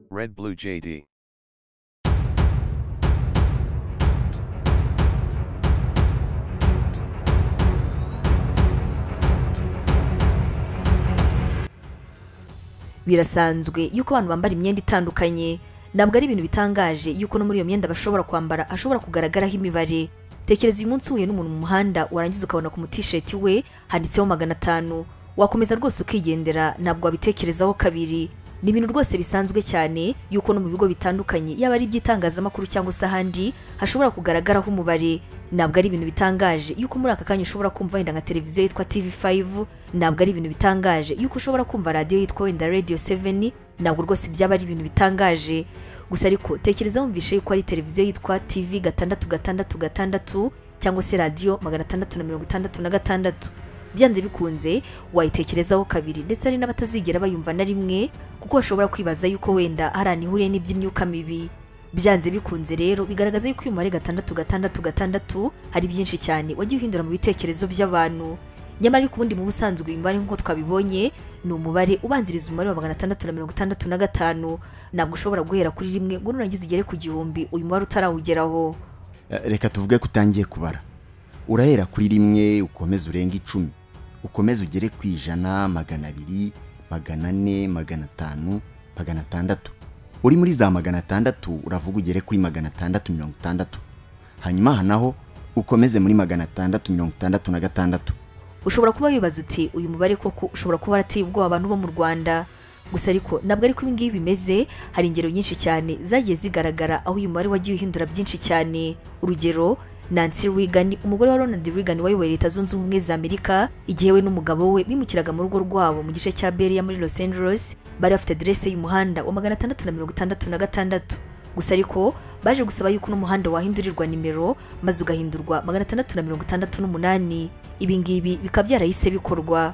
Red Blue JD. birasanzwe yuko abantu bambara imyenda itandukanye ntabwo ari ibintu bitangaje yuko no muri iyo myenda bashobora kwambara hashobora kugaragaraho imibare tekereza uyu munsi uhuye n'umuntu mu muhanda warangiza ukabona ku mutisheti we handitseho magana atanu wakomeza rwose ukigendera ntabwo wabitekerezaho kabiri ni ibintu rwose bisanzwe cyane yuko no mu bigo bitandukanye yaba ari iby'itangazamakuru cyangwa se ahandi hashobora kugaragaraho umubare ntabwo ari ibintu bitangaje yuko muri aka kanya ushobora kumva wenda nka televiziyo yitwa TV5 ntabwo ari ibintu bitangaje yuko ushobora kumva radiyo yitwa wenda Radio 7 ntabwo rwose byaba ari ibintu bitangaje gusa ariko tekereza wumvishe yuko ari televiziyo yitwa TV gatandatu gatandatu gatandatu cyangwa se radiyo magana atandatu na mirongo itandatu na gatandatu byanze bikunze wayitekerezaho kabiri ndetse hari n'abatazigera bayumva na rimwe kuko bashobora kwibaza yuko wenda hari ahantu ihuriye n'iby'imyuka mibi byanze bikunze rero bigaragaza yuko uyu mubare gatandatu gatandatu gatandatu hari byinshi cyane wagiye uhindura mu bitekerezo by'abantu nyamara ariko ubundi mu busanzwe uyu mubare nk'uko twabibonye ni umubare ubanziriza umubare wa magana atandatu na mirongo itandatu na gatanu ntabwo ushobora guhera kuri rimwe ngo nurangiza igere ku gihumbi uyu mubare utarawugeraho Eh, reka tuvuge ko utangiye kubara urahera kuri rimwe ukomeze urenge icumi ukomeze ugere ku ijana magana abiri magana ane magana atanu magana atandatu uri muri za magana atandatu uravuga ugere kuri magana atandatu mirongo itandatu hanyuma aha naho ukomeze muri magana atandatu mirongo itandatu na gatandatu ushobora kuba wibaza uti uyu mubare koko ushobora kuba warateye ubwoba abantu bo mu rwanda gusa ariko ntabwo ariko ibi ngibi bimeze hari ingero nyinshi cyane zagiye zigaragara aho uyu mubare wagiye uhindura byinshi cyane urugero Nancy Reagan umugore wa Ronald Reagan wayoboye leta zunze ubumwe za Amerika igihe we n'umugabo we bimukiraga mu rugo rwabo mu gice cya Beria muri Los Angeles bari bafite adresse y'umuhanda wa magana atandatu na mirongo itandatu na gatandatu gusa ariko baje gusaba yuko uno muhanda wahindurirwa nimero maze ugahindurwa magana atandatu na mirongo itandatu n'umunani ibi ngibi bikaba byarahise bikorwa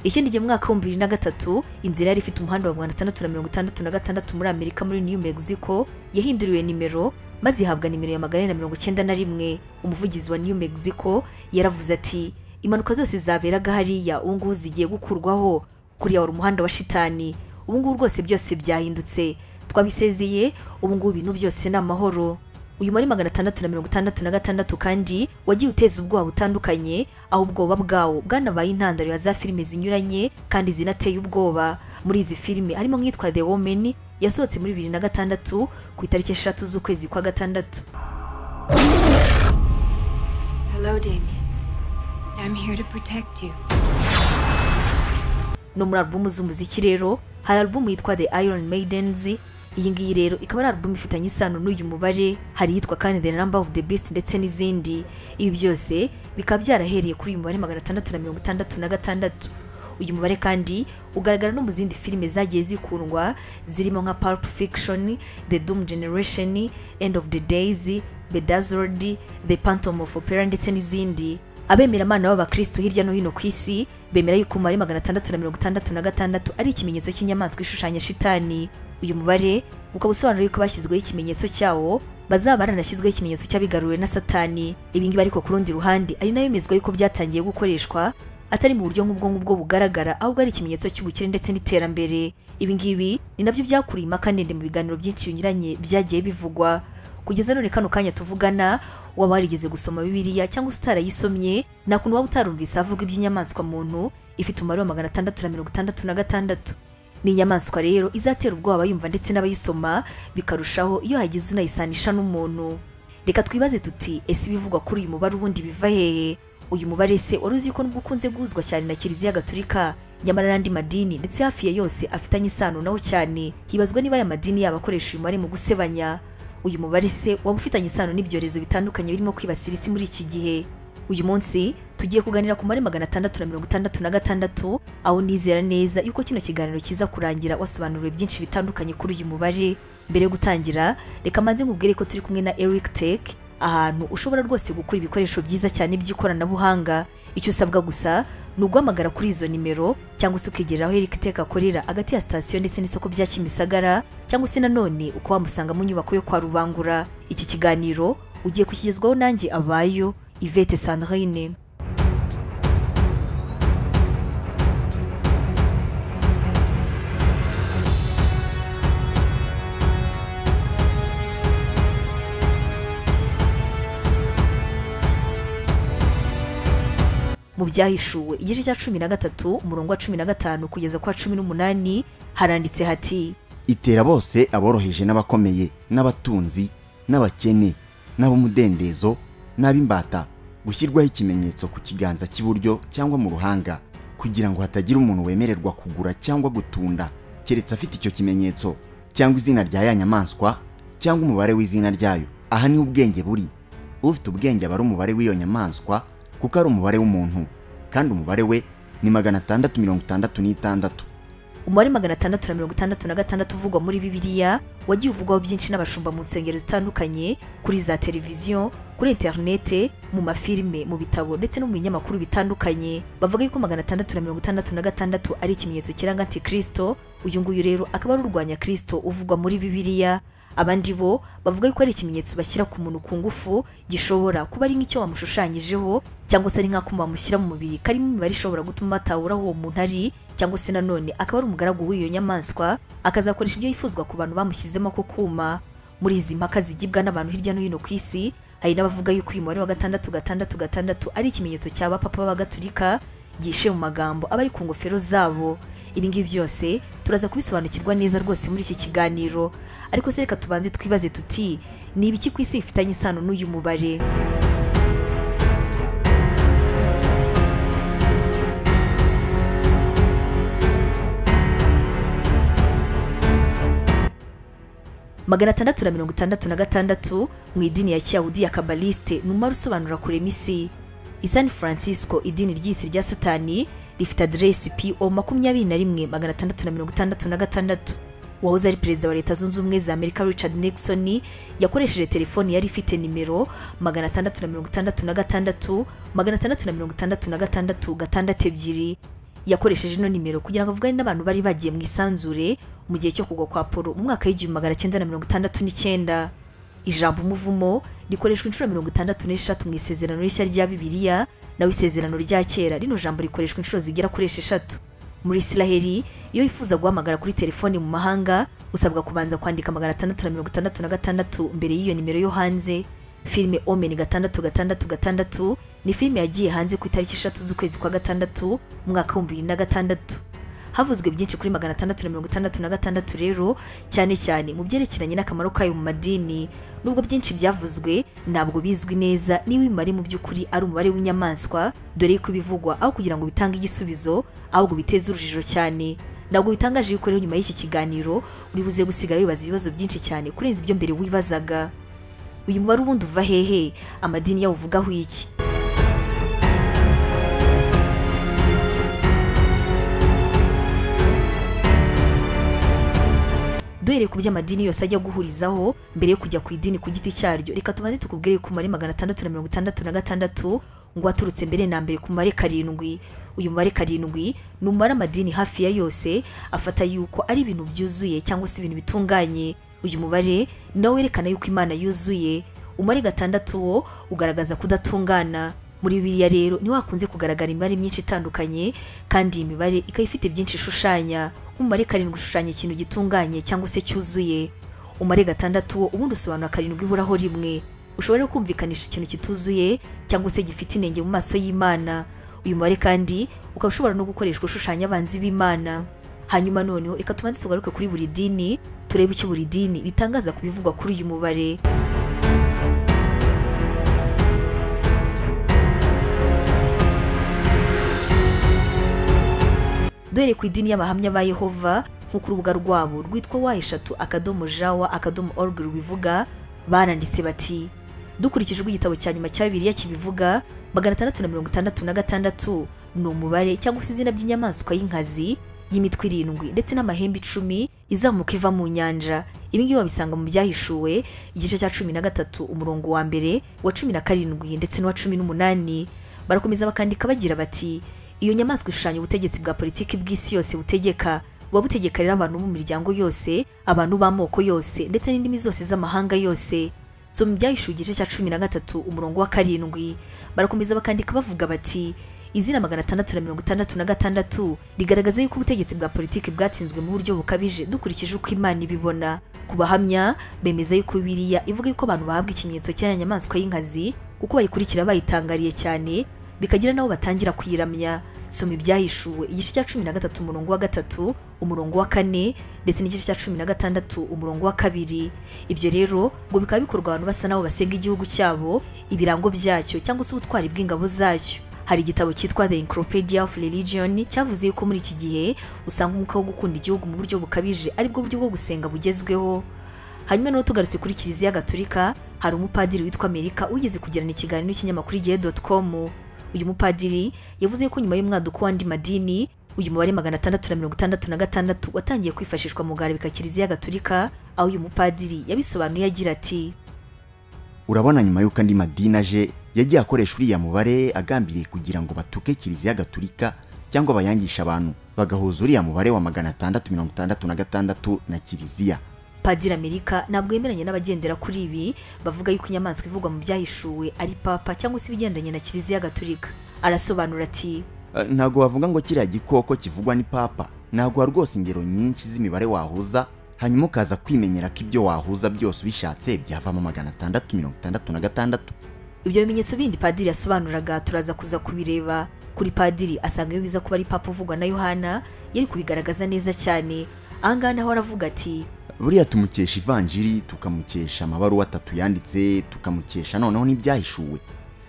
ikindi gihe mu mwaka w'ibihumbi bibiri na gatatu inzira yari ifite umuhanda wa magana atandatu na mirongo itandatu na gatandatu muri amerika muri new mexico yahinduriwe nimero maze ihabwa nimero ya magana ane na mirongo icyenda na rimwe umuvugizi wa new mexico yaravuze ati impanuka zose zaberaga hariya ubu ngubu zigiye gukurwaho kuriya wari umuhanda wa shitani ubu ngubu rwose byose byahindutse twabisezeye ubu ngubu ibintu byose ni amahoro uyu muri magana atandatu na mirongo itandatu na gatandatu kandi wagiye uteza ubwoba butandukanye aho ubwoba bwawo bwanabaye intandaro ya za filime zinyuranye kandi zinateye ubwoba muri izi filime harimo nk'iyitwa the woman yasohotse muri bibiri na gatandatu ku itariki eshatu z'ukwezi kwa gatandatu Hello, Damien. I'm here to protect you. no muri alubumu z'umuziki rero hari alubumu yitwa The Iron Maidens iyi ngiyi rero ikaba ari alubumu ifitanye isano n'uyu mubare hari iyitwa kandi The Number of the Beast ndetse n'izindi ibi byose bikaba byarahereye kuri uyu mubare magana atandatu na mirongo itandatu na gatandatu uyu mubare kandi ugaragara no mu zindi filime zagiye zikundwa zirimo nka Pulp Fiction, The Doom Generation, End of the Days, Bedazzled, The Phantom of Opera ndetse n'izindi abemera Imana b'abakristo hirya no hino ku isi bemera yuko umubare magana atandatu na mirongo itandatu na gatandatu ari ikimenyetso cy'inyamaswa ishushanya shitani uyu mubare ukaba usobanura yuko bashyizweho ikimenyetso cyawo bazaba baranashyizweho ikimenyetso cy'abigaruriwe na satani ibi ngibi ariko ku rundi ruhande ari nayo bemezwa yuko byatangiye gukoreshwa atari mu buryo nk'ubwo ngubwo bugaragara ahubwo ari ikimenyetso cy'ubukire ndetse n'iterambere ibi ngibi ni nabyo byakuriye impaka ndende mu biganiro byinshi binyuranye byagiye bivugwa kugeza none kano kanya tuvugana waba warigeze gusoma bibiliya cyangwa se utarayisomye nta kuntu waba utarumvise avuga iby'inyamaswa muntu ifite umubare wa magana atandatu na mirongo itandatu na gatandatu ni inyamaswa rero izatera ubwoba abayumva ndetse n'abayisoma bikarushaho iyo hagize unayisanisha n'umuntu reka twibaze tuti ese ibivugwa kuri uyu mubare ubundi biva hehe uyu mubare se wari uzi ko nubwo ukunze guhuzwa cyane na kiliziya gatolika nyamara n'andi madini ndetse hafi ya yose afitanye isano nawo cyane hibazwa niba aya madini yaba akoresha uyu mubare mu gusebanya uyu mubare se waba ufitanye isano n'ibyorezo bitandukanye birimo kwibasira isi muri iki gihe uyu munsi tugiye kuganira ku mubare magana atandatu na mirongo itandatu na gatandatu aho nizera neza yuko kino kiganiro kiza kurangira wasobanuriwe byinshi bitandukanye kuri uyu mubare mbere yo gutangira reka manze nkubwire ko turi kumwe na Eric Tech ahantu ushobora rwose gukura ibikoresho byiza cyane by'ikoranabuhanga icyo usabwa gusa ni uguhamagara kuri izo nimero cyangwa se ukegera aho Eric Tech akorera hagati ya sitasiyo ndetse n'isoko bya Kimisagara cyangwa se nanone uko wamusanga mu nyubako yo kwa Rubangura iki kiganiro ugiye kukigezwaho nanjye abayo Yvette Sandrine byahishuwe igice cya cumi na gatatu umurongo wa cumi na gatanu kugeza kwa cumi n'umunani haranditse hati itera bose aboroheje n'abakomeye n'abatunzi n'abakene n'ab'umudendezo n'ab'imbata gushyirwaho ikimenyetso ku kiganza cy'iburyo cyangwa mu ruhanga kugira ngo hatagira umuntu wemererwa kugura cyangwa gutunda keretse afite icyo kimenyetso cyangwa izina rya ya nyamaswa cyangwa umubare w'izina ryayo aha niho ubwenge buri ufite ubwenge aba ari umubare w'iyo nyamaswa kuko ari umubare w'umuntu kandi umubare we ni magana atandatu mirongo itandatu n'itandatu umubare magana atandatu na mirongo itandatu na gatandatu uvugwa muri bibiliya wagiye uvugwaho byinshi n'abashumba mu nsengero zitandukanye kuri za televiziyo kuri interinete mu mafilime mu bitabo ndetse no mu binyamakuru bitandukanye bavuga yuko magana atandatu na mirongo itandatu na gatandatu ari ikimenyetso kiranga antikirisito uyu nguyu rero akaba ari urwanya kirisito uvugwa muri bibiliya abandi bo bavuga yuko ari ikimenyetso bashyira ku muntu ku ngufu gishobora kuba ari nk'icyo wamushushanyijeho cyangwa se ari nk'akuma bamushyira mu mubiri karimo imibare ishobora gutuma batahura aho uwo muntu ari cyangwa se nanone akaba ari umugaragu w'iyo nyamaswa akazakoresha ibyo yifuzwa ku bantu bamushyizemo ako kuma muri izi mpaka zigibwa n'abantu hirya no hino ku isi hari n'abavuga yuko uyu mubare wa gatandatu gatandatu gatandatu ari ikimenyetso cya bapapa b'abagatulika gishe mu magambo aba ari ku ngofero zabo ibi ngibi byose turaza kubisobanukirwa neza rwose muri iki kiganiro ariko se reka tubanze twibaze tuti ni ibiki ku isi bifitanye isano n'uyu mubare magana atandatu na mirongo itandatu na gatandatu mu idini ya kiyahudi ya kabaliste ni umumaro usobanura kurema isi i san francisco idini ry'isi rya satani rifite aderesi po makumyabiri na rimwe magana atandatu na mirongo itandatu na gatandatu uwahoze ari perezida wa leta zunze ubumwe za amerika richard nixon yakoresheje telefoni yari ifite nimero magana atandatu na mirongo itandatu na gatandatu magana atandatu na mirongo itandatu na gatandatu gatandatu ebyiri yakoresheje ino nimero kugira ngo avugane n'abantu bari bagiye mu isanzure mu gihe cyo kugwa kwa polo mu mwaka w'igihumbi magana cyenda na mirongo itandatu n'icyenda ijambo umuvumo rikoreshwa inshuro mirongo itandatu n'eshatu mu isezerano rishya rya bibiliya naho isezerano rya kera rino jambo rikoreshwa inshuro zigera kuri esheshatu muri isiraheli iyo wifuza guhamagara kuri telefoni mu mahanga usabwa kubanza kwandika magana atandatu na mirongo itandatu na gatandatu mbere y'iyo nimero yo hanze filime omeni gatandatu gatandatu gatandatu ni filime yagiye hanze ku itariki eshatu z'ukwezi kwa gatandatu mu mwaka w'ibihumbi bibiri na gatandatu havuzwe byinshi kuri magana atandatu na mirongo itandatu na gatandatu rero cyane cyane mu byerekeranye n'akamaro kayo mu madini nubwo byinshi byavuzwe ntabwo bizwi neza niba imibare mu by'ukuri ari umubare w'inyamaswa dore ko ibivugwa aho kugira ngo bitange igisubizo ahubwo biteze urujijo cyane ntabwo bitangaje yuko rero nyuma y'iki kiganiro uri buze gusigara wibaza ibibazo byinshi cyane kurenza ibyo mbere wibazaga uyu mubare ubundi uva hehe amadini yawo uvugaho iki duhereye ku byo amadini yose ajya guhurizaho mbere yo kujya ku idini ku giti cyaryo reka tubanze tukubwire ku mubare magana atandatu na mirongo itandatu na gatandatu ngo waturutse mbere na mbere ku mubare karindwi uyu mubare karindwi ni umubare amadini hafi ya yose afata yuko ari ibintu byuzuye cyangwa se ibintu bitunganye uyu mubare ni nawo werekana yuko imana yuzuye umubare gatandatu wo ugaragaza kudatungana muri bibiliya rero niho hakunze kugaragara imibare myinshi itandukanye kandi iyi mibare ikaba ifite byinshi ishushanya nk'umubare karindwi ushushanya ikintu gitunganye cyangwa se cyuzuye umubare gatandatu wo ubundi usobanura karindwi iburaho rimwe ushobora kumvikanisha ikintu kituzuye cyangwa se gifite inenge mu maso y'imana uyu mubare kandi ukaba ushobora no gukoreshwa ushushanya abanzi b'imana hanyuma noneho reka tubanze tugaruke kuri buri dini turebe icyo buri dini ritangaza ku bivugwa kuri uyu mubare duhereye ku idini y'abahamya ba yehova nko ku rubuga rwabo rwitwa wa eshatu akadomo jawa akadomo org rubivuga baranditse bati dukurikije uko igitabo cya nyuma cya bibiliya kibivuga magana atandatu na mirongo itandatu na gatandatu ni umubare cyangwa se izina by'inyamaswa y'inkazi y'imitwe irindwi ndetse n'amahembe icumi izamuka iva mu nyanja ibi ngibi babisanga mu byahishuwe igice cya cumi na gatatu umurongo wa mbere wa cumi na karindwi ndetse n'uwa cumi n'umunani barakomeza bakandika bagira bati iyo nyamaswa ishushanya ubutegetsi bwa politiki bw'isi yose butegeka buba butegeka rero abantu bo mu miryango yose abantu b'amoko yose ndetse n'indimi zose z'amahanga yose so mu byahishuwe igice cya cumi na gatatu umurongo wa karindwi barakomeza bakandika bavuga bati izina magana atandatu na mirongo itandatu na gatandatu rigaragaza yuko ubutegetsi bwa politiki bwatsinzwe mu buryo bukabije dukurikije uko imana ibibona ku bahamya bemeza yuko biriya ivuga yuko abantu bahabwa ikimenyetso cy'aya nyamaswa y'inkazi kuko bayikurikira bayitangariye cyane bikagira n'abo batangira kuyiramya soma ibyahishuwe igice cya cumi na gatatu umurongo wa gatatu umurongo wa kane ndetse n'igice cya cumi na gatandatu umurongo wa kabiri ibyo rero ngo bikaba bikorwa abantu basa n'abo basenga igihugu cyabo ibirango byacyo cyangwa se ubutwari bw'ingabo zacyo hari igitabo cyitwa The Encyclopedia of Religion cyavuze yuko muri iki gihe usanga umwuka wo gukunda igihugu mu buryo bukabije aribwo buryo bwo gusenga bugezweho hanyuma naho tugarutse kuri kiliziya gatolika hari umupadiri witwa amerika wigeze kugirana ikiganiro n'ikinyamakuru igihe doti komu uyu mupadiri yavuze ko nyuma y'umwaduko w'andi madini uyu mubare magana atandatu na mirongo itandatu na gatandatu watangiye kwifashishwa mu guharabika kiliziya gatolika aho uyu mupadiri yabisobanuye agira ati urabona nyuma y'uko andi madini aje yagiye akoresha uriya mubare agambiriye kugira ngo batuke kiliziya gatolika cyangwa bayangishe abantu bagahuza uriya mubare wa magana atandatu mirongo itandatu na gatandatu na kiliziya padiri amerika ntabwo yemeranya n'abagendera kuri ibi bavuga yuko inyamaswa ivugwa mu byahishuwe ari papa cyangwa se ibigendanye na kiliziya gatolika arasobanura ati Eh, ntabwo wavuga ngo kiriya gikoko kivugwa ni papa ntabwo rwose ingero nyinshi z'imibare wahuza hanyuma ukaza kwimenyera ko ibyo wahuza byose ubishatse byavamo magana atandatu mirongo itandatu na gatandatu ibyo bimenyetso bindi padiri yasobanuraga turaza kuza kubireba kuri padiri asanga iyo biza kuba ari papa uvugwa na yohana yari kubigaragaza neza cyane ahangaha naho aravuga ati buriya tumukesha ivanjiri tukamukesha amabaruwa atatu yanditse tukamukesha noneho n'ibyahishuwe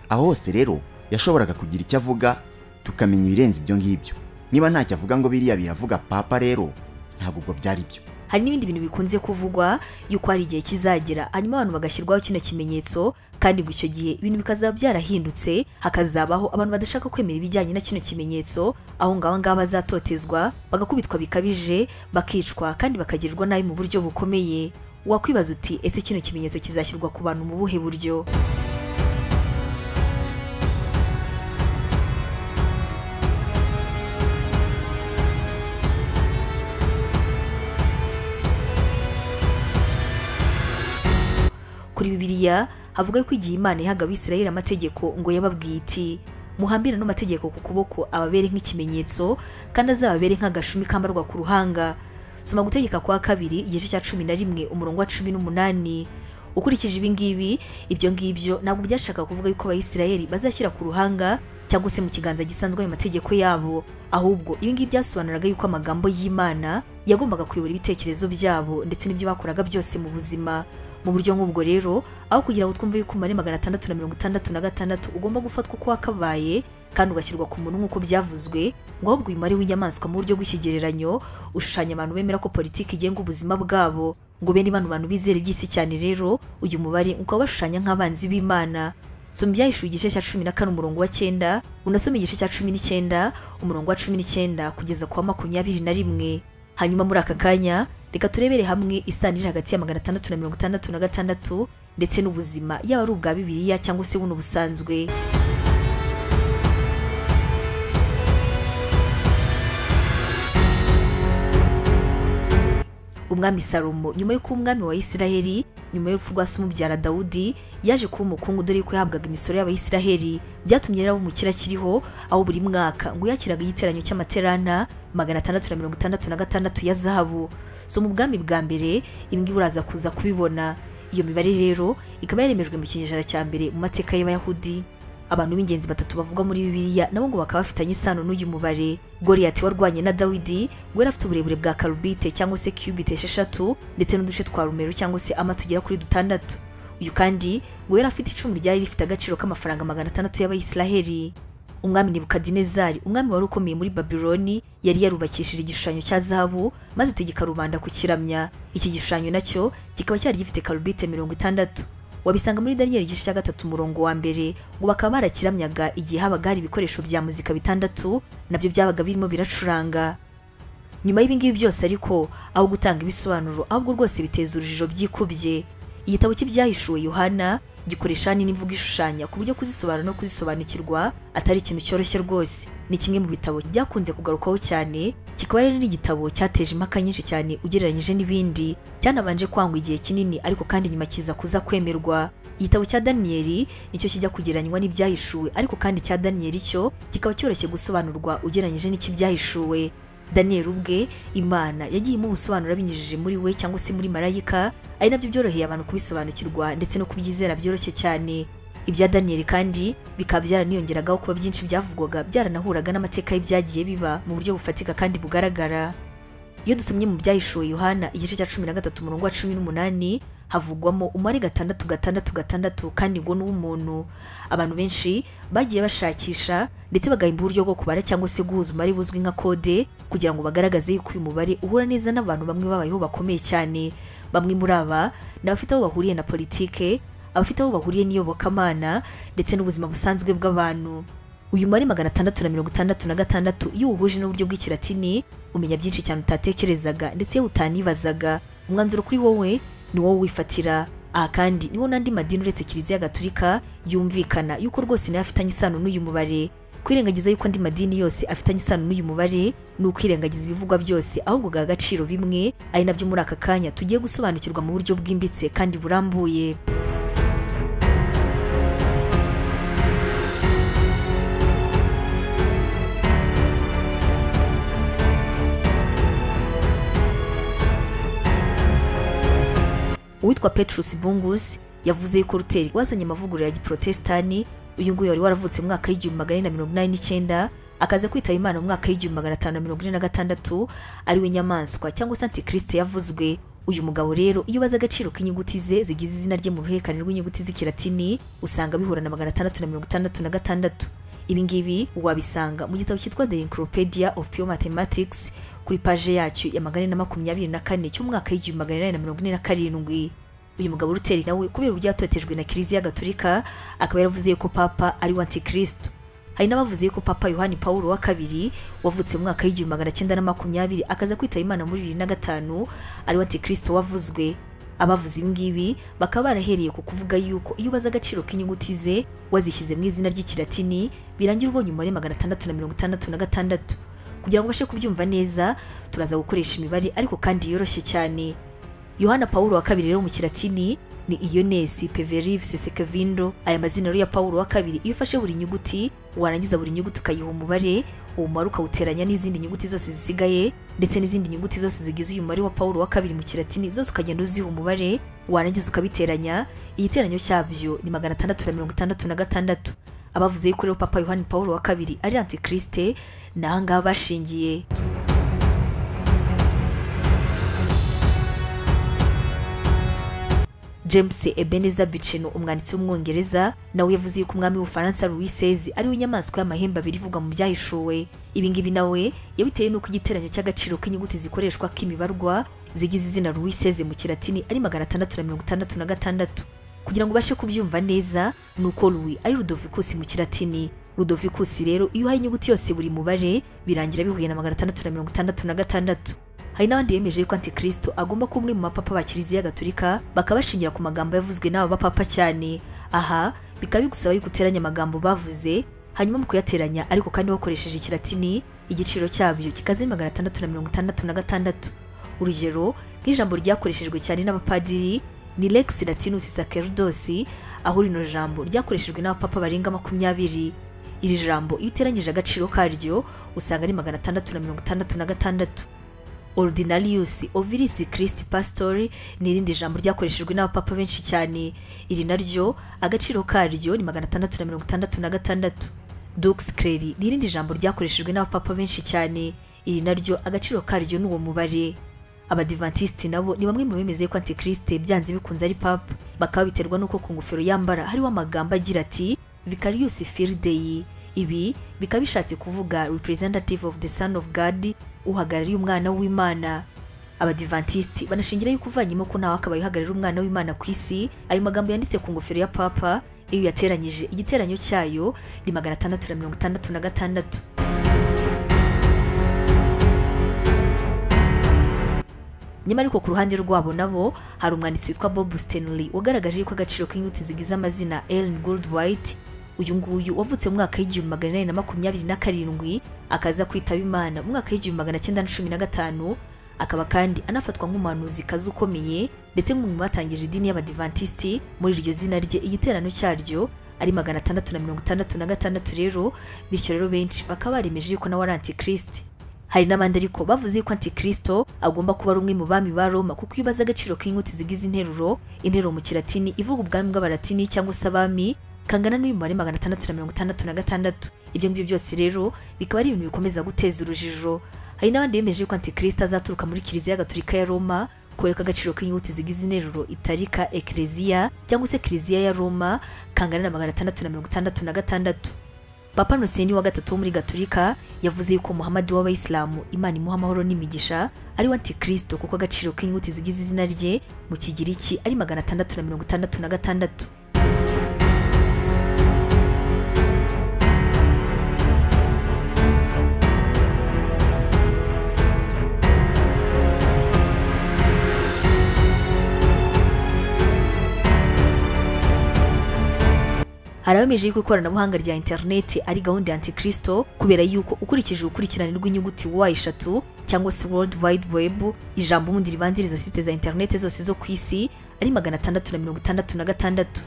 aho hose rero yashoboraga kugira icyo avuga tukamenya ibirenze ibyo ngibyo niba ntacyo avuga ngo biriya biravuga papa rero ntabwo ubwo byari byo hari n'ibindi bintu bikunze kuvugwa yuko hari igihe kizagera hanyuma abantu bagashyirwaho kino kimenyetso kandi ngo icyo gihe ibintu bikazaba byarahindutse hakazabaho abantu badashaka kwemera ibijyanye na kino kimenyetso aho ngaho ngaho bazatotezwa bagakubitwa bikabije bakicwa kandi bakagirwa nabi mu buryo bukomeye wakwibaza uti ese kino kimenyetso kizashyirwa ku bantu mu buhe buryo kuri bibiliya havuga ko igihe imana yahaga abisirayeli amategeko ngo yababwiye iti muhambire ano mategeko ku kuboko ababere nk'ikimenyetso kandi azababere nk'agashumi kambarwa ku ruhanga soma gutegeka kwa kabiri igice cya cumi na rimwe umurongo wa cumi n'umunani ukurikije ibi ngibi ibyo ngibyo ntabwo byashaka kuvuga yuko abayisirayeli bazashyira ku ruhanga cyangwa se mu kiganza gisanzwe ayo mategeko yabo ahubwo ibi ngibi byasobanuraga yuko amagambo y'imana yagombaga kuyobora ibitekerezo byabo ndetse n'ibyo bakoraga byose mu buzima mu buryo nk'ubwo rero aho kugira ngo twumve yuko umubare magana atandatu na mirongo itandatu na gatandatu ugomba gufatwa uko wakabaye kandi ugashyirwa ku muntu nk'uko byavuzwe ngo ahubwo uyu mubare w'inyamaswa mu buryo bw'ikigereranyo ushushanya abantu bemera ko politiki igenga ubuzima bwabo ngo bene bano bantu bizera iby'isi cyane rero uyu mubare ukaba bashushanya nk'abanzi b'imana soma ibyahishuwe igice cya cumi na kane umurongo wa cyenda unasome igice cya cumi n'icyenda umurongo wa cumi n'icyenda kugeza ku wa makumyabiri na rimwe hanyuma muri aka kanya reka turebere hamwe isano iri hagati ya magana atandatu na mirongo itandatu na gatandatu ndetse n'ubuzima yaba ari ubwa bibiliya cyangwa se buno busanzwe umwami salomo nyuma y'uko umwami wa isiraheli nyuma y'urupfu rwa se umubyara dawudi yaje kuba umukungu dore ko yahabwaga imisoro y'abayisiraheli byatumye rero umukira akiriho aho buri mwaka ngo yakiraga igiteranyo cy'amaterana magana atandatu na mirongo itandatu na gatandatu ya zahabu so mu bwami bwa mbere ibi ngibi uraza kuza kubibona iyo mibare rero ikaba yaremejwe mu kinyejana cya mbere mu mateka y'abayahudi abantu b'ingenzi batatu bavugwa muri bibiliya nabo ngo bakaba bafitanye isano n'uyu mubare goriyati warwanye na dawidi ngo yari afite uburebure bwa karubite cyangwa se cubite esheshatu ndetse n'uduce twa rumero cyangwa se ama tugera kuri dutandatu uyu kandi ngo yari afite icumu ryari rifite agaciro k'amafaranga magana atandatu y'abayisiraheli umwami nebukadinezari umwami wari ukomeye muri babiloni yari yarubakishije igishushanyo cya zahabu maze ategeka rubanda kukiramya iki gishushanyo nacyo kikaba cyari gifite karubite mirongo itandatu wabisanga muri daniyeli igice cya gatatu umurongo wa mbere ngo bakaba barakiramyaga igihe habaga hari ibikoresho bya muzika bitandatu nabyo byabaga birimo biracuranga nyuma y'ibingibi byose ariko aho gutanga ibisobanuro ahubwo rwose biteza urujijo byikubye igitabo cy'ibyahishuwe yohana gikoresha n'imvugo ishushanya ku buryo kuzisobanura no kuzisobanukirwa atari ikintu cyoroshye rwose ni kimwe mu bitabo byakunze kugarukwaho cyane kikaba rero n'igitabo cyateje impaka nyinshi cyane ugereranyije n'ibindi cyanabanje kwangwa igihe kinini ariko kandi nyuma kiza kuza kwemerwa igitabo cya daniyeli nicyo kijya kugereranywa n'ibyahishuwe ariko kandi cya daniyeli cyo kikaba cyoroshye gusobanurwa ugereranyije n'icy'ibyahishuwe daniyeli ubwe imana yagiye imubusobanura binyujije muri we cyangwa se muri marayika ari nabyo byoroheye abantu kubisobanukirwa ndetse no kubyizera byoroshye cyane ibya daniyeli kandi bikaba byaraniyongeragaho kuba byinshi byavugwaga byaranahuraga n'amateka y'ibyagiye biba mu buryo bufatika kandi bugaragara iyo dusomye mu byahishuwe yohana igice cya cumi na gatatu umurongo wa cumi n'umunani havugwamo umubare gatandatu gatandatu gatandatu kandi ngo ni uw'umuntu abantu benshi bagiye bashakisha ndetse bagahimba uburyo bwo kubara cyangwa se guhuza umubare buzwi nka kode kugira ngo bagaragaze yuko uyu mubare uhura neza n'abantu bamwe babayeho bakomeye cyane bamwe muri aba ni abafite aho bahuriye na politike abafite aho bahuriye n'iyobokamana ndetse n'ubuzima busanzwe bw'abantu uyu mubare magana atandatu na mirongo itandatu na gatandatu iyo uwuhuje n'uburyo bw'ikiratini umenya byinshi cyane utatekerezaga ndetse iyo utanibazaga umwanzuro kuri wowe ni wowe wifatira aha kandi niho n'andi madini uretse kiliziya gaturika yumvikana yuko rwose nayo afitanye isano n'uyu mubare kwirengagiza yuko andi madini yose afitanye isano n'uyu mubare ni ukwirengagiza ibivugwa byose ahubwo gaha agaciro bimwe ari nabyo muri aka kanya tugiye gusobanukirwa mu buryo bwimbitse kandi burambuye uwitwa Petrus Bungus yavuze yuko Luteri wazanye amavugurura ya giprotestani uyu nguyu wari waravutse mu mwaka w'igihumbi magana ane na mirongo inani n'icyenda akaza kwitaba imana mu mwaka w'igihumbi magana atanu na mirongo ine na gatandatu ariwe nyamaswa cyangwa se antikirisite yavuzwe uyu mugabo rero iyo ubaza agaciro k'inyuguti ze zigize izina rye mu ruhererekane rw'inyuguti z'ikiratini usanga bihura na magana atandatu na mirongo itandatu na gatandatu ibingibi wabisanga mu gitabo cyitwa the encyclopedia of pure mathematics kuri paje yacyo ya magana ane na makumyabiri na kane cy'umwaka w'igihumbi magana inani na mirongo ine na karindwi uyu mugabo ruteri nawe kubera uburyo yatotejwe na kiliziya gaturika akaba yaravuze ko papa ari we antikristo hari n'abavuze ko papa yohani paul wa kabiri wavutse mu mwaka w'igihumbi magana cyenda na makumyabiri akaza kwitaba imana muri bibiri na gatanu ari we antikristo wavuzwe abavuze ibingibi bakaba barahereye ku kuvuga yuko iyo ubaza agaciro k'inyuguti ze wazishyize mu izina ry'ikiratini birangira ubonye umubare magana atandatu na mirongo itandatu na gatandatu kugira ngo ubashe kubyumva neza turaza gukoresha imibare ariko kandi yoroshye cyane yohana paul wa kabiri rero mu kiratini ni iyonesi peverive sesekevindo aya mazina rero ya paul wa kabiri iyo ufashe buri nyuguti warangiza buri nyuguti ukayiha umubare uwo mubare ukawuteranya n'izindi nyuguti zose zisigaye ndetse n'izindi nyuguti zose zigize uyu mubare wa paul wa kabiri mu kiratini zose ukagenda uziha umubare warangiza ukabiteranya igiteranyo cyabyo ni magana atandatu na mirongo itandatu na gatandatu abavuze yuko rero papa yohani paul wa kabiri ari antikirisite ni aha ngaha bashingiye james ebeneza biceno umwanditsi w'umwongereza nawe yavuze yuko umwami w'ubufaransa louis seize ariwe nyamaswa y'amahembe abiri ivugwa mu byahishuwe ibingibi nawe yabitewe n'uko igiteranyo cy'agaciro k'inyuguti zikoreshwa k'imibarwa zigize izina louis seize mu kiratini ari magana atandatu na mirongo itandatu na gatandatu kugira ngo ubashe kubyumva neza ni uko louis ari rudovicus mu kiratini rudovicus rero iyo uhaye inyuguti yose buri mubare birangira bihuye na magana atandatu na mirongo itandatu na gatandatu hari n'abandi bemeje ko antikristo agomba kuba umwe mu bapapa ba kiliziya gaturika bakaba bashingira ku magambo yavuzwe n'aba bapapa cyane aha bikaba bigusaba yuko uteranya amagambo bavuze hanyuma mu kuyateranya ariko kandi bakoresheje ikiratini igiciro cyabyo kikaze magana atandatu na mirongo itandatu na gatandatu urugero nk'ijambo ryakoreshejwe cyane n'abapadiri ni lex latinus sacerdosi aho rino jambo ryakoreshejwe n'abapapa barenga makumyabiri iri jambo iyo uteranyije agaciro karyo usanga ari magana atandatu na mirongo itandatu na gatandatu ordinarius oviris christ pastor ni irindi jambo ryakoreshejwe n'abapapa benshi cyane iri naryo agaciro karyo ni magana atandatu na mirongo itandatu na gatandatu dux cleri ni irindi jambo ryakoreshejwe n'abapapa benshi cyane iri naryo agaciro karyo ni uwo mubare abadivantisiti nabo ni bamwe mu bemeze ko antikristo byanze bikunze ari papa bakaba biterwa n'uko ku ngofero yambara hariho amagambo agira ati vicarius firidei ibi bikaba bishatse kuvuga representative of the son of god uhagarariye umwana w'imana abadivantisiti banashingira yuko uvanyemo ko nawe akaba yihagararira umwana w'imana ku isi ayo magambo yanditse ku ngofero ya papa iyo yateranyije igiteranyo cyayo ni magana atandatu na mirongo itandatu na gatandatu nyamara ariko ku ruhande rwabo nabo hari umwanditsi witwa bob stanley wagaragaje yuko agaciro k'inyuguti zigize amazina ellen gold white uyu nguyu wavutse mu mwaka w'igihumbi magana inani na makumyabiri na karindwi akaza kwitaba imana mu mwaka w'igihumbi magana cyenda na cumi na gatanu akaba kandi anafatwa nk'umuhanuzi kazi ukomeye ndetse nk'umwe mu batangije idini y'abadivantisiti muri iryo zina rye igiterano cyaryo ari magana atandatu na mirongo itandatu na gatandatu rero bityo rero benshi bakaba baremeje yuko nawe ari antikristi hari n'abandi ariko bavuze yuko antikristo agomba kuba ari umwe mu bami ba roma kuko iyo ubaza agaciro k'inyuguti zigize interuro interuro mu kiratini ivuga ubwami bw'abaratini cyangwa se abami kangana n'umubare magana atandatu na mirongo itandatu na gatandatu ibyo ngibyo byose rero bikaba ari ibintu bikomeza guteza urujijo hari n'abandi bemeje ko antikristo azaturuka muri kiliziya gaturika ya roma koreka agaciro k'inyuguti zigize interuro itarika ekleziya cyangwa se kiliziya ya roma kangana na magana atandatu na mirongo itandatu na gatandatu papa nuseni wa gatatu wo muri gaturika yavuze yuko muhamadi w'abayisilamu imana imuha amahoro n'imigisha ari we antikristo kuko agaciro k'inyuguti zigize izina rye mu kigiriki ari magana atandatu na mirongo itandatu na gatandatu hari abemeje yuko ikoranabuhanga rya interineti ari gahunda ya antikristo kubera yuko ukurikije ukurikirane rw'inyuguti wa eshatu cyangwa se world wide web ijambo ubundi ribanziriza site za interineti zose zo ku isi ari magana atandatu na mirongo itandatu na gatandatu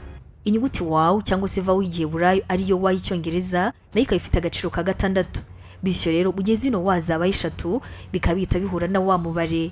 inyuguti wawu cyangwa se vawu y'igiheburayo ariyo wa y'icyongereza nayo ikaba ifite agaciro ka gatandatu bityo rero ugeze ino wa zaba eshatu bikaba bihita bihura na wa mubare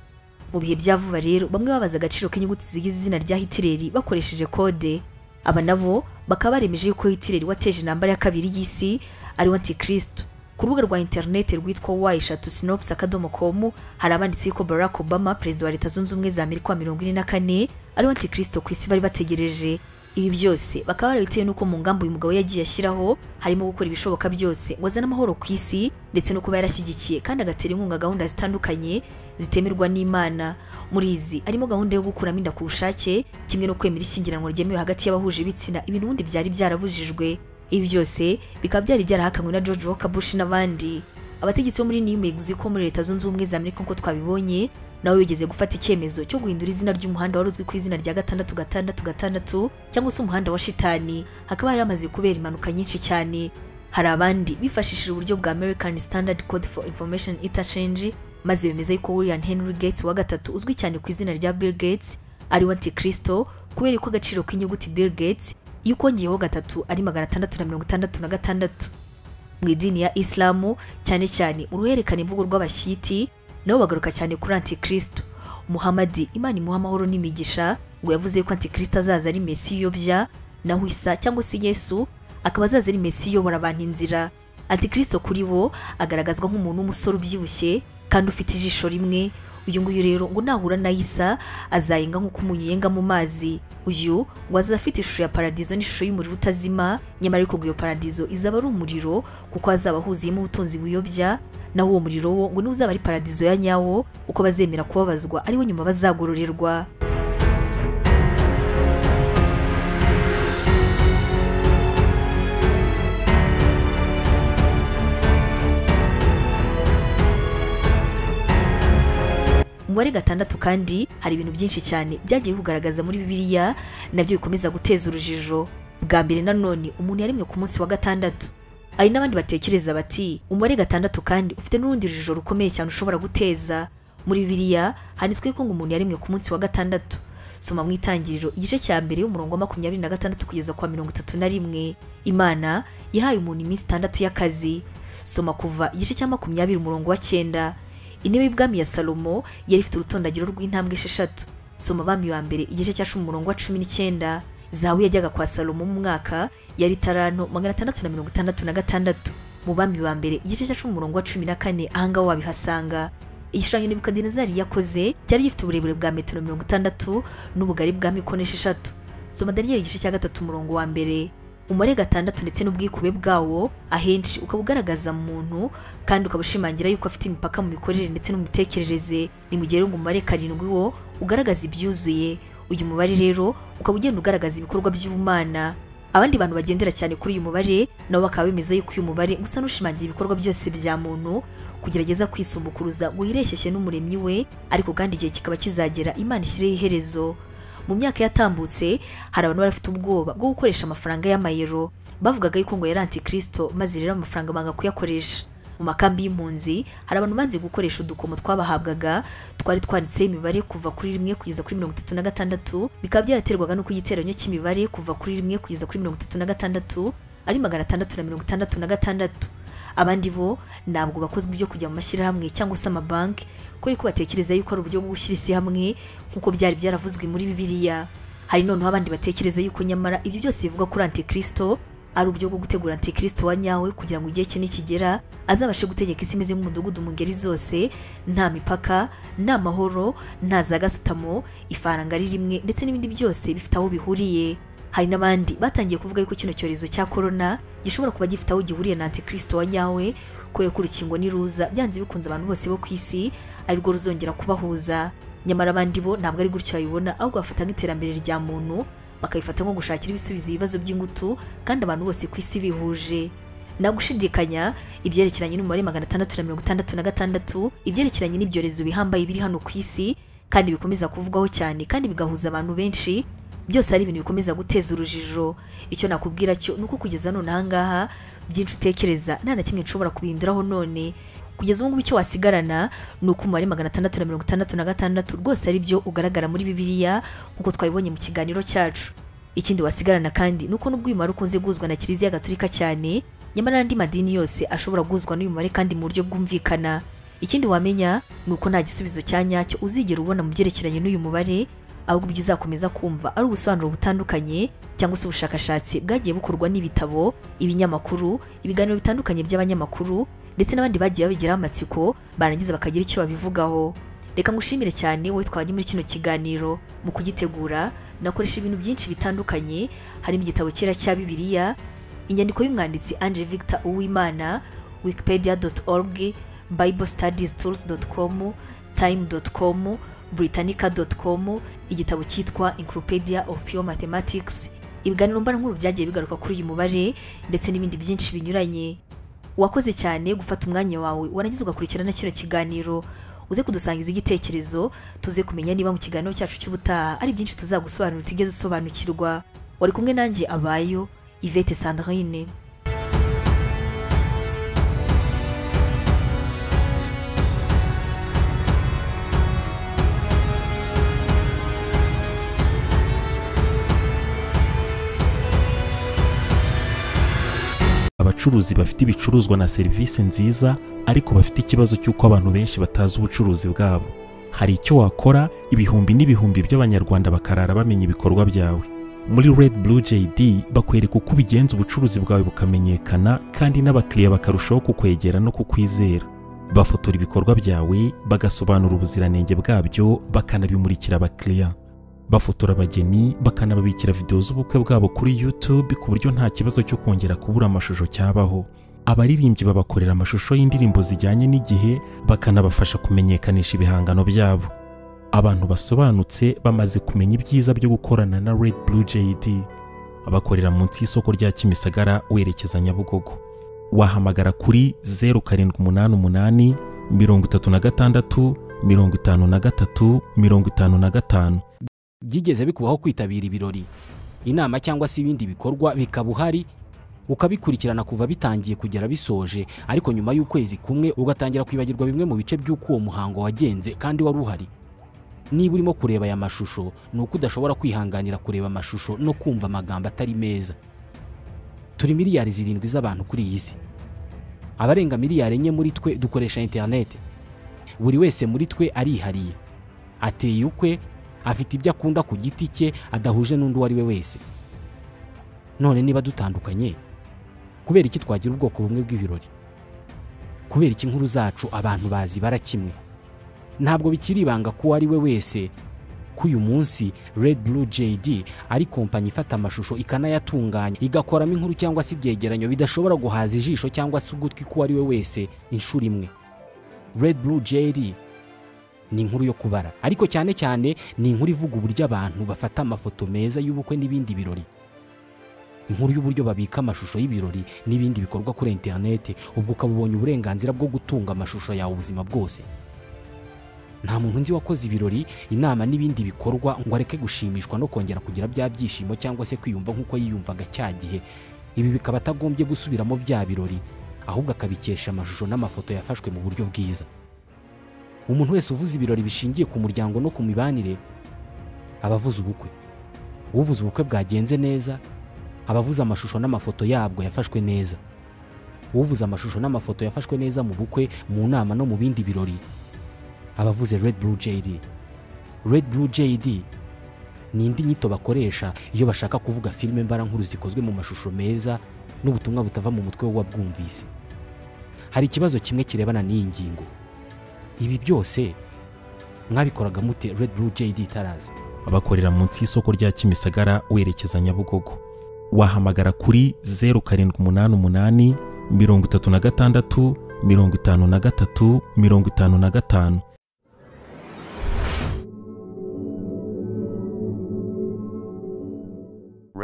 mu bihe bya vuba rero bamwe babaza agaciro k'inyuguti zigize izina rya hitireri bakoresheje kode aba nabo bakaba baremeje yuko hitireri wateje intambara ya kabiri y'isi ari we antikristo ku rubuga rwa interineti rwitwa wa eshatu sinopusi akadomo komu hari abanditse yuko barack obama perezida wa leta zunze ubumwe za amerika wa mirongo ine na kane ari we antikristo ku isi bari bategereje ibi byose bakaba barabitewe n'uko mu ngamba uyu mugabo yagiye ashyiraho harimo gukora ibishoboka byose ngo azane amahoro ku isi ndetse no kuba yarashyigikiye kandi agatera inkunga gahunda zitandukanye zitemerwa n'imana muri izi harimo gahunda yo gukuramo inda ku bushake kimwe no kwemera ishyingiranwa ryemewe hagati y'abahuje ibitsina ibintu ubundi byari byarabujijwe ibi byose bikaba byari byarahakanywe na george walker bush n'abandi abategetsi bo muri new mexico muri leta zunze ubumwe za amerika nk'uko twabibonye nawe wigeze gufata icyemezo cyo guhindura izina ry'umuhanda wari uzwi ku izina rya gatandatu gatandatu gatandatu cyangwa se umuhanda wa shitani hakaba hari hamaze kubera impanuka nyinshi cyane hari abandi bifashishije uburyo bwa american standard code for information interchange maze bemeza yuko william henry gates wa gatatu uzwi cyane ku izina rya bill gates ari we antikristo kubera ko agaciro k'inyuguti bill gates iyo ukongeyeho gatatu ari magana atandatu na mirongo itandatu na gatandatu mu idini ya isilamu cyane cyane uruhererekane imvugo rw'abashyiti nabo bagaruka cyane kuri antikristo muhamadi imana imuha amahoro n'imigisha ngo yavuze ko antikristo azaza ari mesi uyobya naho isa cyangwa se yesu akaba azaza ari mesi uyobora abantu inzira antikristo kuri bo agaragazwa nk'umuntu w'umusore ubyibushye kandi ufite ijisho rimwe uyu nguyu rero ngo nahura na isa azayenga nk'uko umunyu yenga mu mazi uyu ngo azafite ishusho ya paradizo n'ishusho y'umuriro utazima nyamara ariko ngo iyo paradizo izaba ari umuriro kuko hazaba huzuyemo ubutunzi buyobya naho uwo muriro wo ngo niwo uzaba ari paradizo ya nyawo uko bazemera kubabazwa ariwo nyuma bazagororerwa umubare gatandatu kandi hari ibintu byinshi cyane byagiye kugaragaza muri bibiliya nabyo bikomeza guteza urujijo bwa mbere nanone umuntu yaremwe ku munsi wa gatandatu hari n'abandi batekereza bati umubare gatandatu kandi ufite n'urundi rujijo rukomeye cyane ushobora guteza muri bibiliya handitswe ko ngo umuntu yaremwe ku munsi wa gatandatu soma mu itangiriro igice cya mbere y'umurongo wa makumyabiri na gatandatu kugeza kwa mirongo itatu na rimwe imana yahaye umuntu iminsi itandatu y'akazi soma kuva igice cya makumyabiri umurongo wa cyenda intebe y'ubwami ya salomo yari ifite urutondagiro rw'intambwe esheshatu soma abami wa mbere igice cya cumi umurongo wa cumi n'icyenda zahabu yajyaga kwa salomo mu mwaka yari taranto magana atandatu na mirongo itandatu na gatandatu mu bami ba mbere igice cya cumi umurongo wa cumi na kane ahangaha wabihasanga igishushanyo nebukadinezari yakoze cyari gifite uburebure bwa metero mirongo itandatu n'ubugari bwa mikono esheshatu soma daniyeli igice cya gatatu umurongo wa mbere umubare gatandatu ndetse n'ubwikube bwawo ahenshi ukaba ugaragaza mu muntu kandi ukaba ushimangira yuko afite imipaka mu mikorere ndetse no mu mitekerereze ni mu gihe ngo umubare karindwi wo ugaragaza ibyuzuye uyu mubare rero ukaba ugenda ugaragaza ibikorwa by'ubumana abandi bantu bagendera cyane kuri uyu mubare nabo bakaba bemeza yuko uyu mubare usa n'ushimangira ibikorwa byose bya muntu kugerageza kwisumbukuruza ngo yireshyeshye n'umuremyi we ariko kandi igihe kikaba kizagera imana ishyireho iherezo mu myaka yatambutse hari abantu bari bafite ubwoba bwo gukoresha amafaranga y'amayero bavugaga yuko ngo yari antikristo maze rero amafaranga banga kuyakoresha mu makambi y'impunzi hari abantu banze gukoresha udukomo twabahabwaga twari twanditseho imibare kuva kuri rimwe kugeza kuri mirongo itatu na gatandatu bikaba byaraterwaga n'uko igiteranyo cy'imibare kuva kuri rimwe kugeza kuri mirongo itatu na gatandatu ari magana atandatu na mirongo itandatu na gatandatu abandi bo ntabwo bakozwe ibyo kujya mu mashyirahamwe cyangwa se amabanki kubera ko batekereza yuko ari uburyo bwo gushyira isi hamwe nk'uko byari byaravuzwe muri bibiliya hari noneho abandi batekereza yuko nyamara ibyo byose bivuga kuri antikristo ari uburyo bwo gutegura antikristo wa nyawe kugira ngo igihe cye nikigera azabashe gutegeka isi imeze nk'umudugudu mu ngeri zose nta mipaka nta mahoro nta za gasutamo ifaranga ari rimwe ndetse n'ibindi byose bifite aho bihuriye hari n'abandi batangiye kuvuga yuko kino cyorezo cya korona gishobora kuba gifite aho gihuriye na antikristo wa nyawe kubera ko urukingo n'iruza byanze bikunze abantu bose bo ku isi arirwo ruzongera kubahuza nyamara abandi bo ntabwo ari gutyo babibona ahubwo bafata nk'iterambere rya muntu bakayifata nko gushakira ibisubizo ibibazo by'ingutu kandi abantu bose ku isi bihuje nta gushidikanya ibyerekeranye n'umubare magana atandatu na mirongo itandatu na gatandatu ibyerekeranye n'ibyorezo bihambaye biri hano ku isi kandi bikomeza kuvugwaho cyane kandi bigahuza abantu benshi byose ari ibintu bikomeza guteza urujijo icyo nakubwira cyo ni uko kugeza none aha ngaha byinshi utekereza nta na kimwe nshobora kubihinduraho none kugeza ubu ngubu icyo wasigarana ni uko umubare magana atandatu na mirongo itandatu na gatandatu rwose ari byo ugaragara muri bibiliya nk'uko twabibonye mu kiganiro cyacu ikindi wasigarana kandi ni uko n'ubwo uyu mubare ukunze guhuzwa na kiliziya gaturika cyane nyamara n'andi madini yose ashobora guhuzwa n'uyu mubare kandi mu buryo bwumvikana ikindi wamenya ni uko nta gisubizo cya nyacyo uzigera ubona mu byerekeranye n'uyu mubare ahubwo ibyo uzakomeza kumva ari ubusobanuro butandukanye cyangwa se ubushakashatsi bwagiye bukorwa n'ibitabo ibinyamakuru ibiganiro bitandukanye by'abanyamakuru ndetse n'abandi bagiye babigiraho amatsiko barangiza bakagira icyo babivugaho reka ngushimire cyane wowe twajya muri kino kiganiro mu kugitegura nakoresha ibintu byinshi bitandukanye harimo igitabo cyera cya bibiliya inyandiko y'umwanditsi Ange Victor Uwimana wikipedia.org biblestudiestools.com time.com britannica.com igitabo cyitwa Encyclopedia of Pure Mathematics ibiganiro mbarankuru byagiye bigaruka kuri uyu mubare ndetse n'ibindi byinshi binyuranye wakoze cyane gufata umwanya wawe warangiza ugakurikirana kino kiganiro uze kudusangiza igitekerezo tuze kumenya niba mu kiganiro cyacu cy'ubutaha ari byinshi tuzagusobanura utigeze usobanukirwa wari kumwe nanjye abayo Yvette Sandrine abacuruzi bafite ibicuruzwa na serivisi nziza ariko bafite ikibazo cy'uko abantu benshi batazi ubucuruzi bwabo hari icyo wakora ibihumbi n'ibihumbi by'abanyarwanda bakarara bamenya ibikorwa byawe muri red blue jd bakwereka uko ubigenza ubucuruzi bwawe bukamenyekana kandi n'abakiriya bakarushaho kukwegera no kukwizera bafotora ibikorwa byawe bagasobanura ubuziranenge bwabyo bakanabimurikira abakiriya bafotora abageni bakanababikira videwo z'ubukwe bwabo kuri YouTube ku buryo nta kibazo cyo kongera kubura amashusho cyabaho abaririmbyi babakorera amashusho y'indirimbo zijyanye n'igihe bakanabafasha kumenyekanisha ibihangano byabo abantu basobanutse bamaze kumenya ibyiza byo gukorana na Red Blue JD bakorera munsi y'isoko rya Kimisagara werekeza Nyabugogo wahamagara kuri 0788 36 53 55 byigeze bikubaho kwitabira ibirori inama cyangwa se ibindi bikorwa bikaba uhari ukabikurikirana kuva bitangiye kugera bisoje ariko nyuma y'ukwezi kumwe ugatangira kwibagirwa bimwe mu bice by'uko uwo muhango wagenze kandi wari uhari niba urimo kureba aya mashusho ni uko udashobora kwihanganira kureba amashusho no kumva amagambo atari meza turi miliyari zirindwi z'abantu kuri iyi si abarenga miliyari enye muri twe dukoresha interineti buri wese muri twe arihariye ateye ukwe afite ibyo akunda ku giti cye adahuje n'undi uwo ari we wese none niba dutandukanye kubera iki twagira ubwoko bumwe bw'ibirori kubera iki inkuru zacu abantu bazi bara kimwe ntabwo bikiri ibanga ko uwo ari we wese ko uyu munsi Red Blue JD ari kompanyi ifata amashusho ikanayatunganya igakoramo inkuru cyangwa se ibyegeranyo bidashobora guhaza ijisho cyangwa se ugutwi k'uwo ari we wese inshuro imwe Red Blue JD ni inkuru yo kubara ariko cyane cyane ni inkuru ivuga uburyo abantu bafata amafoto meza y'ubukwe n'ibindi birori inkuru y'uburyo babika amashusho y'ibirori n'ibindi bikorwa kuri interineti ubwo ukaba ubonye uburenganzira bwo gutunga amashusho yawe ubuzima bwose nta muntu nzi wakoze ibirori inama n'ibindi bikorwa ngo areke gushimishwa no kongera kugira bya byishimo cyangwa se kwiyumva nk'uko yiyumvaga cya gihe ibi bikaba atagombye gusubiramo bya birori ahubwo akabikesha amashusho n'amafoto yafashwe mu buryo bwiza umuntu wese uvuze ibirori bishingiye ku muryango no ku mibanire aba avuze ubukwe uvuze ubukwe bwagenze neza aba avuze amashusho n'amafoto yabwo yafashwe neza uvuze amashusho n'amafoto yafashwe neza mu bukwe mu nama no mu bindi birori aba avuze red blue jd red blue jd ni indi nyito bakoresha iyo bashaka kuvuga filime mbarankuru zikozwe mu mashusho meza n'ubutumwa butava mu mutwe w'uwabwumvise hari ikibazo kimwe kirebana n'iyi ngingo ibi byose mwabikoraga mute red blue jd tarazi bakorera munsi y'isoko rya kimisagara werekeza nyabugogo wahamagara kuri zeru karindwi umunani umunani mirongo itatu na gatandatu mirongo itanu na gatatu mirongo itanu na gatanu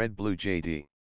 Red Blue JD.